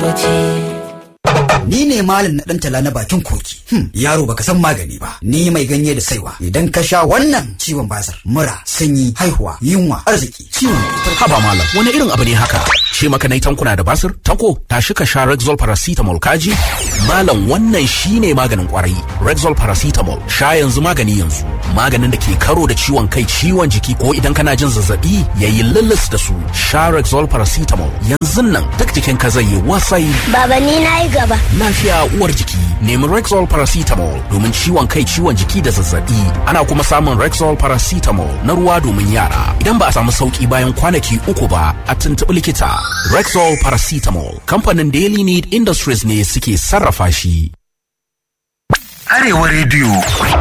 lokaci. Ni ne malam na tala na bakin koki. Hmm, yaro baka san magani ba. Ni mai ganye da saiwa. Idan ka sha wannan ciwon basir, mura, sanyi, haihuwa, yunwa, arziki, ciwon Haba malam, wani irin abu ne haka? Ce maka nai tankuna da basir? Tanko, tashi ka sha Rexol paracetamol kaji? Malam wannan shine maganin kwarai. Rexol paracetamol, sha yanzu magani yanzu. Maganin da ke karo da ciwon kai, ciwon jiki ko idan kana jin zazzabi, yayi lulus da su. Sha Rexol paracetamol. Yanzu nan duk jikin ka zai yi wasai. Baba ni na yi gaba. Lafiya uwar jiki. Nemi Rexol paracetamol domin ciwon kai, ciwon jiki da zazzabi. Ana kuma samun Rexol paracetamol na ruwa domin yara. Idan ba a samu sauki bayan kwanaki uku ba, a tuntuɓi likita. Rexol paracetamol. Kamfanin Daily Need Industries ne suke sarrafa shi. Arewa Radio